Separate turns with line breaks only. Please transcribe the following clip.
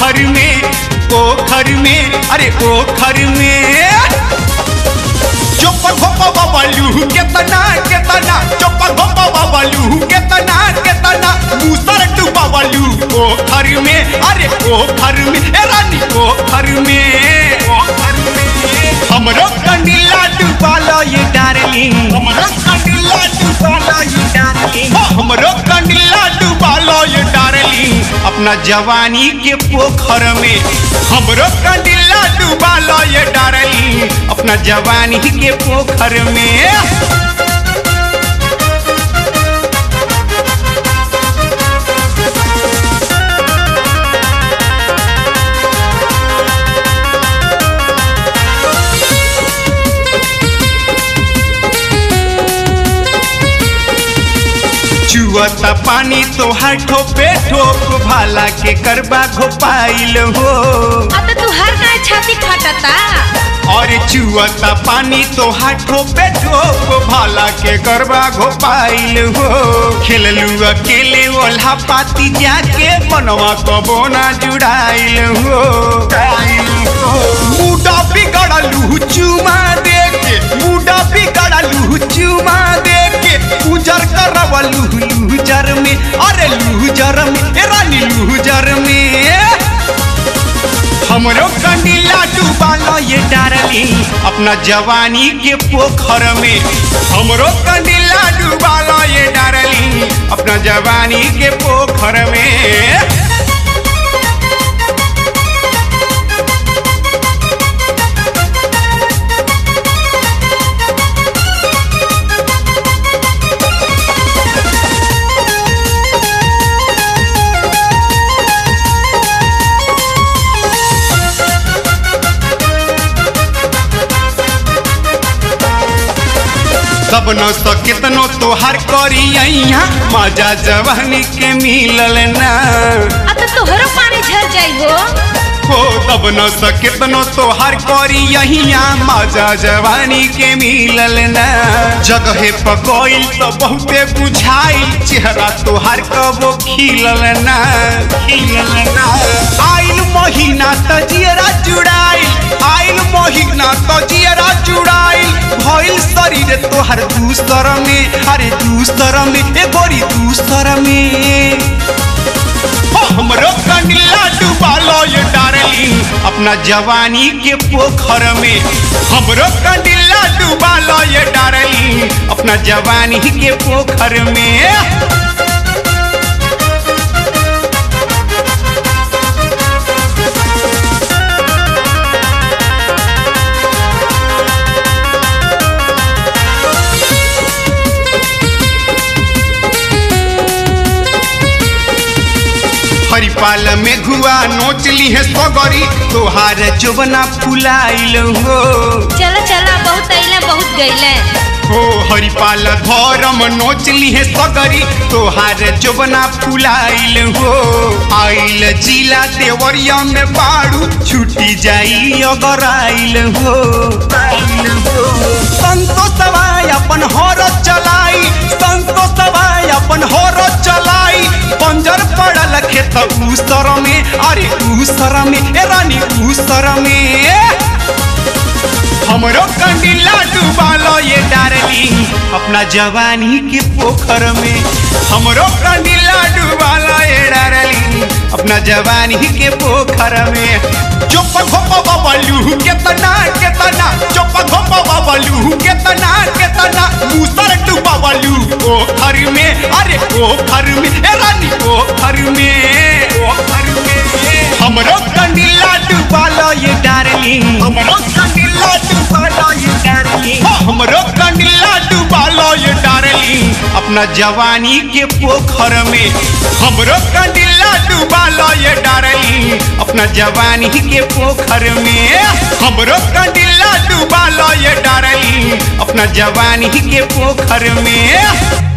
पोखर में पोखर में अरे पोखर में चुप घोप बबलू केतना केतना चुप घोप बबलू केतना केतना दूसर डुबलू पोखर में अरे पोखर में ए रानी पोखर में पोखर में हमरो कंडीला डुबालो ये डार्लिंग हमरो कंडीला डुबालो ये डार्लिंग हमरो कंडीला डुबालो ये डार्लिंग अपना जवानी के पोखर में हमरो कंडीला डुबालो ये डार्लिंग अपना जवानी के पोखर में चुअता पानी तोहार ठोपे ठोप भाला के करबा घोपाइल हो
अब तो तू हर गाय छाती फटता
और चुअता पानी तोहार ठोपे ठोप भाला के करबा घोपाइल हो खेललू अकेले ओल्हा पाती जाके मनवा कबो ना जुड़ाइल हो मुडा बिगड़लू चुमा दे के मुडा बिगड़लू चुमा दे के उजर करवलू लूजर में अरे लूजर में ए रानी लूजर में हमरो कंडीला डूबालो ये डार्लिंग अपना जवानी के पोखर में हमरो कंडीला डूबालो ये डार्लिंग अपना जवानी के पोखर में सब न सकेतनो तोहार करी अइहा मजा जवानी के मिलल ना
अब तो तोहरो पानी झर जाई हो
हो तब न सकेतनो तोहार करी अहिया मजा जवानी के मिलल ना जगहे पगोइल तो बहुते बुझाइल चेहरा तोहार कबो खिलल ना खिलल ना आइल महीना त जियरा जुड़ाइल आइल महीना त जियरा जुड़ाइल भइल शरीर तोहार दूसर में अरे दूसर में ए गोरी दूसर में हो हमरो कंडीला डुबालो ये डार्लिंग अपना जवानी के पोखर में हमरो कंडीला डुबालो ये डार्लिंग अपना जवानी के पोखर में हरिपाल में घुआ नोच ली है सगरी तोहार जोबना फुलाइल हो
चला चला बहुत अइले बहुत गइले
हो हरिपाल धर्म नोच ली है सगरी तोहार जोबना फुलाइल हो आइल जिला देवरिया में बाड़ू छुटी जाई अगर आइल हो संतोषवा अपन हर चलाई संतोषवा अपन हर चलाई पंजर पड़ल खेत उसर में अरे उसर में ए रानी उसर में हमरो कंडीला डुबालो ये डार्लिंग अपना जवानी के पोखर में हमरो कंडीला डुबालो ये डार्लिंग अपना जवानी के पोखर में चुप घोप बबलू केतना केतना चुप घोप बबलू केतना केतना मूसर डुबलू पोखर में अरे पोखर में ए रानी पोखर में पोखर में हमरो कंडीला डुबालो ये डार्लिंग हमरो कंडीला डुबालो ये डार्लिंग हमरो कंडीला डुबालो ये डार्लिंग अपना जवानी के पोखर में हमरो कंडीला डुबालो ये डार्लिंग अपना जवानी के पोखर में हमरो कंडीला डुबालो ये डार्लिंग अपना जवानी के पोखर में